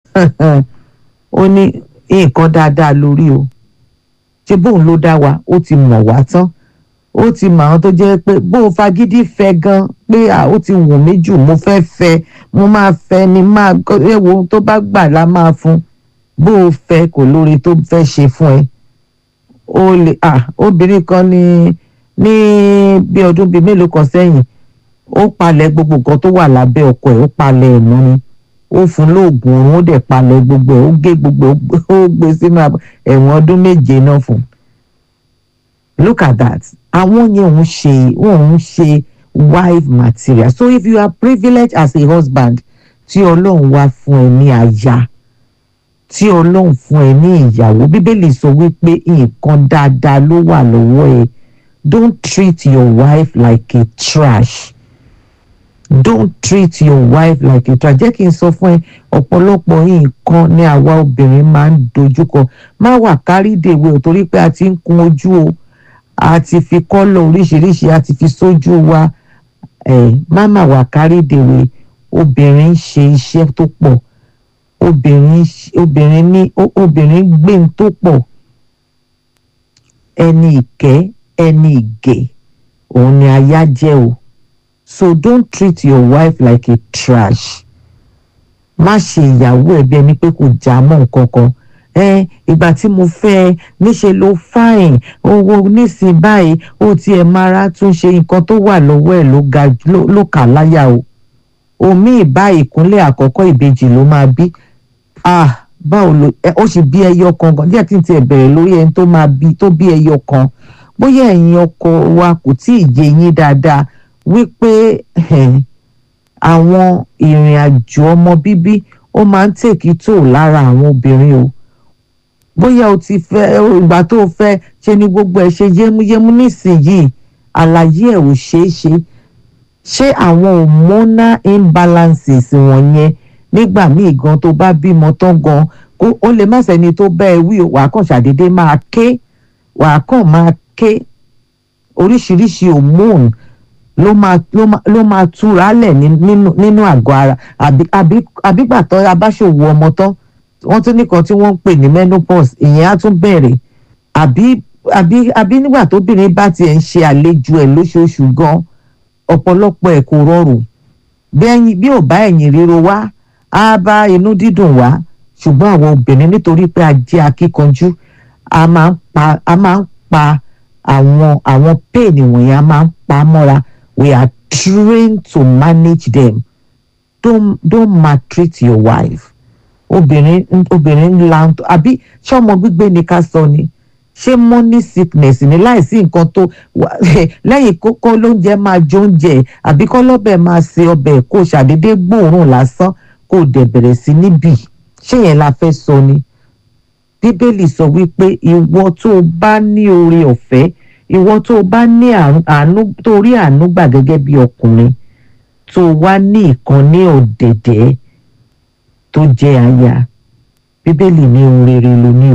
ó ní nǹkan dáadáa lórí o ṣé bóun ló dá wa ó ti mọ̀ wá tán ó ti mọ̀ àwọn tó jẹ́ pé bó o fagídí fẹ́ gan pé à ó ti wù mí jù mo fẹ́ fẹ́ mo máa fẹ́ ni máa ewo tó bá gbà la máa fún bó o fẹ́ kò lórí tó fẹ́ ṣe fún ẹ ó lè à obìnrin kan ní ní bí ọdún bíi mélòó kan sẹ́yìn ó palẹ̀ gbogbo nǹkan tó wà lábẹ́ ọkọ ẹ̀ ó palẹ̀ ẹ̀ mọ́ ni ó fún lóògùn oorun ó dẹ̀ palẹ̀ gbogbo ẹ̀ ó gé gbogbo ẹ̀ ó gbé sínú ẹ̀wọ̀n ọdún méje náà fún look at that àwọn yẹn ń ṣe wọn ń ṣe wife material so if you are privileged as a husband tí ọlọ́run wá fún ẹ ní aya tí ọlọ́run fún ẹ ní ìyàwó bíbélì sọ wípé nǹkan dáadáa ló wà lọ́wọ́ ẹ don't treat your wife like a trash don't treat your wife like a trash jẹ́ kí n sọ fún ẹ ọ̀pọ̀lọpọ̀ nǹkan ni àwa obìnrin máa ń dojúkọ má wà kárídèwé ò torí pé a ti ń kun ojú o a ti fi kọ́lọ̀ oríṣiríṣi a ti fi sójú wa ẹ̀ má má wà kárídèwé obìnrin ń ṣe iṣẹ́ tó pọ̀ obìnrin obìnrin ní obìnrin gbé ń tó pọ̀ ẹni ìkẹ́ ẹni ìgè òun ni aya jẹ́ o so don't treat your wife like a trash má ṣe ìyàwó ẹ bí ẹni pé kò já mọ́ nǹkan kan ẹ ìgbà tí mo fẹ́ ẹ níṣe ló fáìn owó nísìnyí báyìí ó tiẹ̀ mara tún ṣe nǹkan tó wà lọ́wọ́ ẹ̀ ló ga ló kà láyà o omi ìbá ìkúnlẹ̀ àkọ́kọ́ ìbejì ló máa bí ah báwo ló ó sì bí ẹyọ kan gan díẹ̀ kí n tiẹ̀ bẹ̀rẹ̀ lórí ẹni tó máa bí tó bí ẹyọ kan bóyá ẹ̀yin ọkọ wa kò tí ì yé yín dáadáa wípé àwọn ìrìn àjò ọmọ bíbí ó máa ń tèkì tó lára àwọn obìnrin o bóyá o ti fẹ́ ìgbà tó o fẹ́ ṣe ni gbogbo ẹ̀ ṣe yémúyémú nísìnyìí àlàyé ẹ̀ ò ṣeé ṣe ṣé àwọn hormonal imbalances wọ̀nyẹn nígbà míì gan tó bá bímọ tán gan kó ó lè má sẹ́ni tó bá ẹ wí wàá kàn ṣàdédé máa ké wàá kàn máa ké oríṣiríṣi hormone ló máa ló máa ló máa túra lẹ̀ nínú nínú àgọ́ ara àbí àbí àbígbàtọ́ abáṣòwò ọmọ tán wọ́n tún nìkan tí wọ́n ń pè ní menopause ìyẹn á tún bẹ̀rẹ̀ àbí àbí àbí nígbà tóbìnrin bá tiẹ̀ ń ṣe àlejò ẹ̀ lóṣooṣù gan ọ̀pọ̀lọpọ̀ ẹ̀ kò rọrùn bí ẹyin bí ò bá ẹ̀yìn ríro wá á bá inú dídùn wá ṣùgbọ́n àwọn obìnrin nítorí pé a jẹ́ akíkanjú a máa ń pa a máa ń pa àwọn àwọn pain wọ̀nyẹn a máa ń pa mọ́ra we are trained to manage them don't don't maltreat your wife obìnrin obìnrin ńlá àbí ṣé ọmọ gbígbé ni ká sọ ni ṣé money sickness ni láìsí nǹkan tó lẹ́yìn kókó lóúnjẹ máa jóúnjẹ àbí kọ́ lọ́bẹ̀ máa se ọbẹ̀ kó ṣàdédé gbóòórùn lásán kó dẹ̀ bẹ̀rẹ̀ sí níbì ṣé yẹn la fẹ́ sọ ni bíbélì sọ wípé ìwọ tó o bá ní oore ọ̀fẹ́ ìwọ tó o bá ní àánú tó rí àánú gbà gẹ́gẹ́ bí ọkùnrin tó wá ní ìkan ní ọ̀dẹ̀dẹ̀ tó jẹ́ aya bíbélì ní ohun rere ló ní o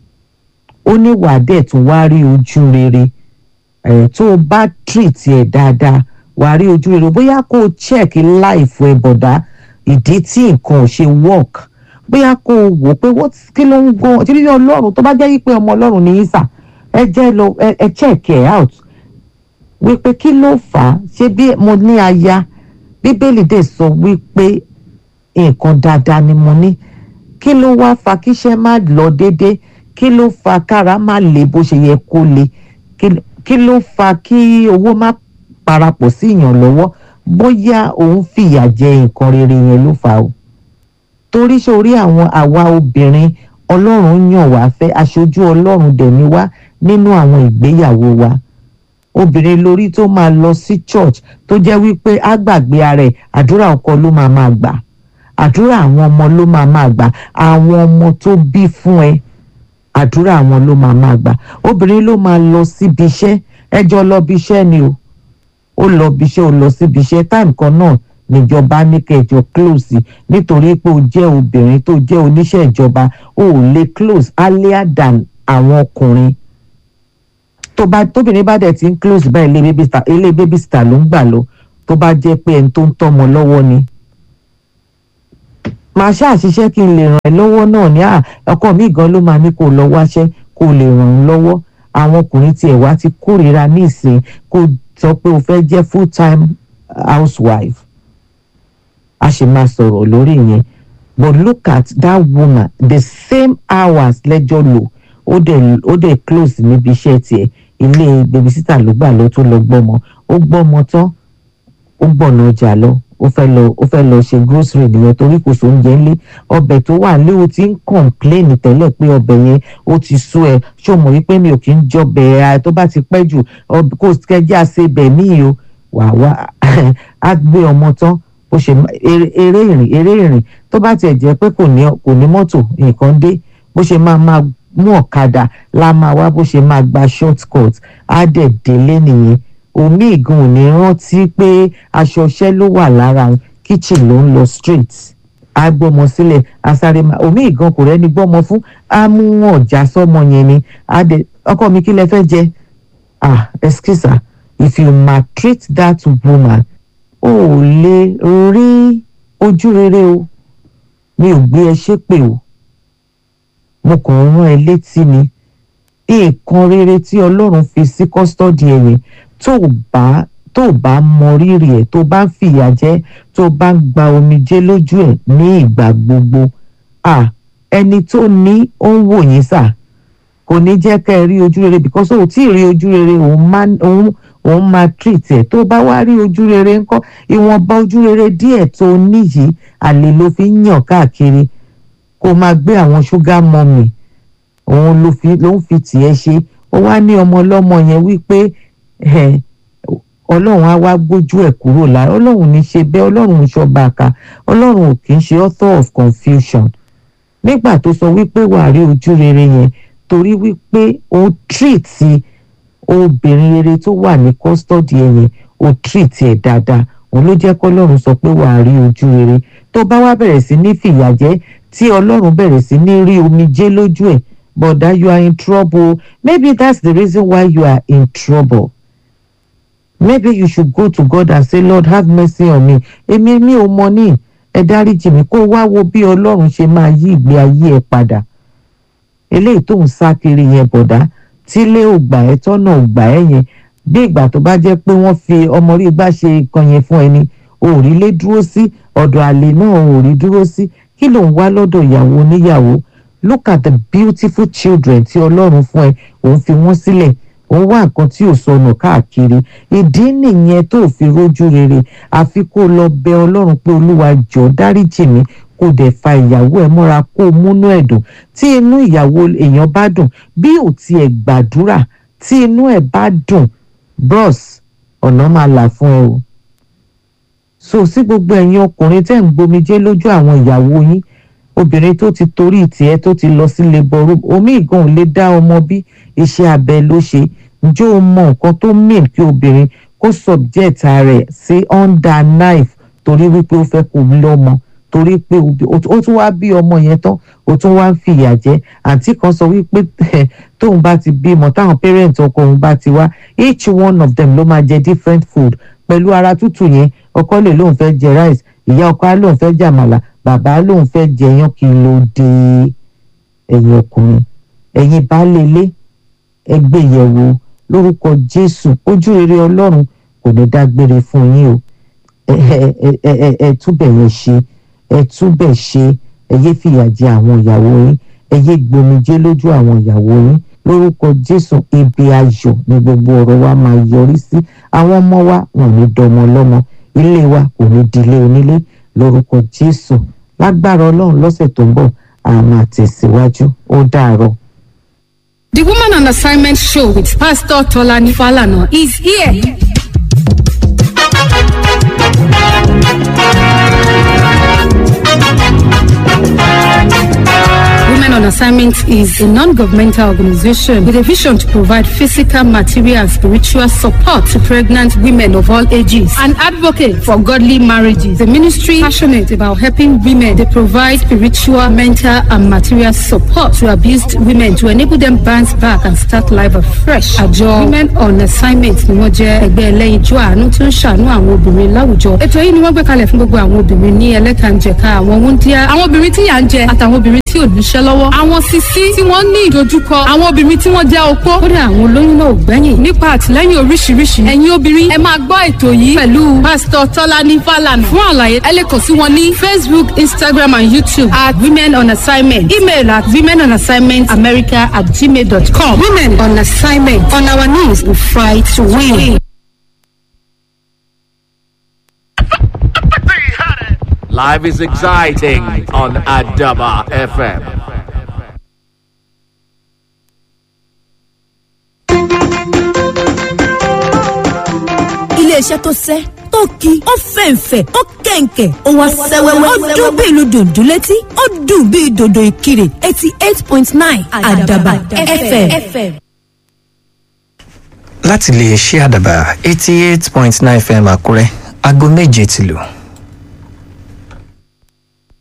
ó ní wàá dẹ̀ tún wá rí ojú rere ẹ̀ tó o bá treat ẹ̀ dáadáa wàá rí ojú rere bóyá kó o check life ẹ̀ bọ̀dá ìdí tí nǹkan ò ṣe work bóyá kó o wò pé kí ló ń gan tí lílé ọlọ́run tó bá jẹ́ pé ọmọ ọlọ́run ní í sà ẹ jẹ́ lọ ẹ check ẹ̀ out wípé kí ló fà á ṣé bí mo ní aya bíbélì dẹ̀ sọ wípé nǹkan dáadáa ni mo ní kí ló wá fa kíṣẹ́ má lọ déédéé kí ló fa kára má le bó ṣe yẹ kó le kí ló fa kí owó má parapọ̀ sí èèyàn lọ́wọ́ bóyá òun fìyà jẹ nǹkan rere yẹn ló fà o torí sórí àwọn àwa obìnrin ọlọ́run yàn wá fẹ́ aṣojú ọlọ́run dẹ̀ ni wá nínú àwọn ìgbéyàwó wa obìnrin lórí tó máa lọ sí church tó jẹ́ wípé á gbàgbé ara ẹ̀ àdúrà ọkọ ló máa máa gbà àdúrà àwọn ọmọ ló máa máa gbà àwọn ọmọ tó bí fún ẹ àdúrà àwọn ló máa máa gbà obìnrin ló máa lọ síbi iṣẹ́ ẹjọ́ lọ bí iṣẹ́ ni o ó lọ bí iṣẹ́ ó lọ síbi iṣẹ́ táìmù kan náà níjọba ní kẹjọ close nítorí pé o jẹ́ obìnrin tó jẹ́ oníṣẹ́ ìjọba o ò lè close earlier than àwọn ọkùnrin tó bá tóbìnrin bá dẹ̀ ti ń close bá ilé baby star ilé baby star ló ń gbà lọ tó bá jẹ́ pé ẹni tó ń tọ́mọ lọ́wọ́ ni màá ṣáà ṣiṣẹ́ kí n lè ràn ẹ́ lọ́wọ́ náà ní à ọkọ mi gan ló máa ní kó lọ wáṣẹ́ kó lè ràn ẹ́ lọ́wọ́ àwọn ọkùnrin tiẹ̀ wá ti kórìíra ní ìsìn kó sọ pé o fẹ́ jẹ́ full time housewife a sì máa sọ̀rọ̀ lórí yẹn but look at that woman the same hours lẹ́jọ́ lò ó dẹ̀ ó dẹ̀ close níbi iṣẹ́ tiẹ̀ ilé babysitter ló gbà lọ tó lọ gbọ́mọ ó gbọ́mọ tán ó gbọ̀nà ọjà lọ ó fẹ́ lọ ó fẹ́ lọ ṣe grocery nìyẹn torí kò sóúnjẹ ńlé ọbẹ̀ tó wà lé o ti ń complain tẹ́lẹ̀ pé ọbẹ̀ yẹn ó ti sú ẹ ṣó mọ̀ wípé mi ò kí ń jọbẹ̀ ẹ tó bá ti pẹ́ jù kó kẹjá ṣe bẹ̀ mí o wà wá á gbé ọmọ tán ó ṣe eré ìrìn eré ìrìn tó bá tiẹ̀ jẹ́ pé kò ní kò ní mọ́tò nǹkan dé bó ṣe máa máa mú ọ̀kadà la máa wá bó ṣe máa gba short cut á dẹ̀ délé nìyẹn omi ìgan ò ní rántí pé aṣọ iṣẹ́ ló wà lára òun kitchen ló ń lọ straight á gbọ́mọ sílẹ̀ asáré máa omi ìgan kò rẹ́ni gbọ́mọ fún á mú ọ̀já sọ́mọ yẹn ni á dẹ̀ ọkọ mi kí lẹ fẹ́ jẹ ah excuse her if you maltreat that woman o ò lè rí ojú rere o mi ò gbé ẹ ṣépè o mo kàn ń rán ẹ létí ni nǹkan rere tí ọlọ́run fi sí kọ́sítọ́dì ẹ yẹn tó bá tó bá mọ rírì ẹ tó bá ń fìyà jẹ tó bá ń gba omijé lójú ẹ ní ìgbà gbogbo à ẹni tó ní ó ń wò yín sà kò ní jẹ́ ká ẹ rí ojú rere because ó tí ì rí ojú rere òun máa òun òun máa treat ẹ tó bá wá rí ojú rere ńkọ́ ìwọ̀nba ojú rere díẹ̀ tó níyìí àlè ló fi ń yàn káàkiri kó máa gbé àwọn ṣúgà mọ́mì òun ló fi ló ń fi tiẹ̀ ṣe ó wá ní ọmọ ọlọ́mọ yẹn wípé ọlọ́run á wá gbójú ẹ̀ kúrò lára ọlọ́run ní ṣe bẹ́ẹ̀ ọlọ́run ń ṣọba àká ọlọ́run ò kì í ṣe author of confusion nígbà tó sọ wípé wàá rí ojú rere yẹn torí wípé ó treat obìnrin rere tó wà ní custody ẹ̀ yẹn ó treat ẹ̀ dáadáa òun ló jẹ́ kọ́lọ́run sọ pé wàá rí ojú rere tó bá wá bẹ̀rẹ̀ sí ní fìyà jẹ tí ọlọ́run bẹ̀rẹ̀ sí ní rí omijé lójú ẹ̀ bọ̀dá you are in trouble maybe that's the reason why you are in trouble maybe you should go to God and say Lord have mercy on me èmi mi ò mọ ní ẹ dáríjì mi kó wá wo bí ọlọ́run ṣe máa yí ìgbé ayé ẹ padà eléyìí tó ń sá kiri yẹn bọ̀dá tílé ò gbà ẹ́ tọ́nà ò gbà ẹ́ yẹn bí ìgbà tó bá jẹ́ pé wọ́n fi ọmọ rí gbá ṣe nǹkan yẹn fún ẹni òòrí lé dúró sí ọ̀dọ̀ àlè náà òòrí dúró sí kí ló ń wá lọ́dọ̀ ìyàwó oníyàwó look at the beautiful children tí ọlọ́run fún ẹ òun fi wọ́n sílẹ̀ òun wá nǹkan tí ò sọnù káàkiri ìdí nìyẹn tó fi rójú rere àfi kó lọ bẹ ọlọ́run pé olúwa jọ̀ọ́ dáríjì mi kó dẹ̀ fa ìyàwó ẹ̀ mọ́ra kó o múnú ẹ̀ dùn tí inú ìyàwó èèyàn bá dùn bí ò tiẹ̀ gbàdúrà tí inú ẹ̀ bá dùn bros ọ̀nà máa là fún ẹ o so sí gbogbo ẹ̀yin ọkùnrin tẹ́ ń gbomijé lójú àwọn ìyàwó yín obìnrin tó ti torí tiẹ̀ tó ti lọ sí labour room omi ìgan ò lè dá ọmọ bí iṣẹ́ abẹ ló ṣe ǹjẹ́ o mọ nǹkan tó mean kí obìnrin kó subject rẹ̀ sí under knife torí wípé ó fẹ́ kó lọ́mọ torí pé ó tún wá bí ọmọ yẹn tán ó tún wá ń fìyà jẹ àǹtí kan sọ wípé tóun bá ti bímọ táwọn parent ọkọ òun bá ti wá each one of them ló máa jẹ different food pẹ̀lú ara tútù yẹn ọkọ lè lóun fẹ́ jẹ rice ìyá ọkọ á lóun fẹ́ jẹ àmàlà bàbá lóun fẹ́ jẹ yán kí ló dé ẹ̀yin ọkùnrin ẹ̀yin baálé ilé ẹgbẹ́ ìyẹ̀wò lórúkọ Jésù ojú rere Ọlọ́run kò ní dágbére fún yín o ẹ ẹ ẹ ẹ ẹ túbẹ̀ yẹn ṣe ẹ túbẹ̀ ṣe ẹ yé fìyà jẹ àwọn ìyàwó yín ẹ yé gbomijé lójú àwọn ìyàwó yín lórúkọ Jésù ibi ayọ̀ ni gbogbo ọ̀rọ̀ wa máa yọrí sí àwọn ọmọ wa wọn ò ní dọmọ lọ́mọ ilé wa kò ní dilé onílé lórúkọ Jésù lágbára Ọlọ́run lọ́sẹ̀ tó ń bọ̀ a máa tẹ̀síwájú ó dàárọ̀. The Woman on Assignment show with Pastor Tolani Falana is here. Women on on Assignment is a non-governmental organization with a vision to provide physical, material, and spiritual support to pregnant women of all ages. An advocate for godly marriages. The ministry passionate about helping women. They provide spiritual, mental, and material support to abused women to enable them bounce back and start life afresh. Àjọ Women on Assignment ni wọ́n jẹ́ ẹgbẹ́ ẹlẹ́yinjú àánú tó ń ṣàánú àwọn obìnrin láwùjọ. Ètò yìí ni wọ́n gbé kalẹ̀ fún gbogbo àwọn obìnrin ní ẹlẹ́kànjẹ̀ka àwọn wúndíá, àwọn obìnrin tí yà ń jẹ àtàwọn obìnrin tí ò níṣẹ́ lọ́wọ́. Àwọn sisi tí wọ́n ní ìdojúkọ, àwọn obìnrin tí wọ́n jẹ́ opó. Kódà àwọn olóyún náà ò gbẹ́yìn. Nípa àtìlẹ́yìn oríṣiríṣi, ẹ̀yin obìnrin ẹ máa gbọ́ ètò yìí pẹ̀lú Pásítọ̀ Tọ́lání Fálànà. Fún àlàyé, ẹ lè kàn sí wọn ní Facebook, Instagram and YouTube at Women on Assignment. Email at women on assignment america at gmail.com. Women on assignment. On our knees, we fight to win. Life is exciting on Adaba FM. iléeṣẹ́ tó sẹ́ tó ki ó fẹ̀ǹfẹ̀ ó kẹ̀ǹkẹ̀ ó wá sẹ́wẹ́wẹ́ ó dún bí ìlú dòdò létí ó dùn bí dòdò ìkirè eighty eight point nine àdàbà fm. láti lè ṣe àdàbà eighty eight point nine fm àkúrẹ́ aago méje ti lù.